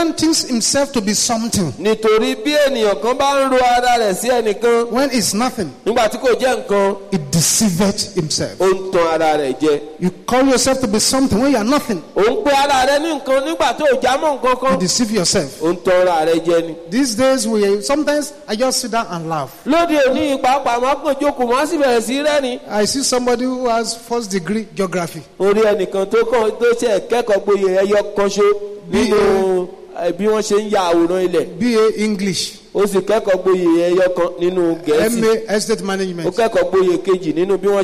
man thinks himself to be something nítorí bí ènìyàn kan bá ń ro ara rẹ̀ sí ẹnìkan when it's nothing, nígbà tí kò jẹ́ nǹkan he deceiveth himself. ó ń tan ara rẹ̀ jẹ You call yourself to be something when you are nothing. ó ń pe ara rẹ̀ ní nǹkan nígbà tó ò já mọ́ nǹkan You kan deceive yourself. ó ń tan ara rẹ̀ jẹ ni. These days, we sometimes I just sit down and laugh. lóde òní pàápàá máa kàn jókòó máa sì bẹ̀rẹ̀ sí rẹ́ni. I see somebody who has first degree geography. orí ẹnìkan tó kàn tó ṣe kẹ́kọ̀ọ́ gboyè ẹyọ kan ṣo nínú eh, bí wọ́n ṣe ń ya àwòrán ilẹ̀ BA English, ó sì kẹ́kọ̀ọ́ gboyè ẹyọ kan nínú gẹ̀ẹ́sì MA Estate ó Management. kẹ́kọ̀ọ́ gboyè kejì nínú bí wọ́n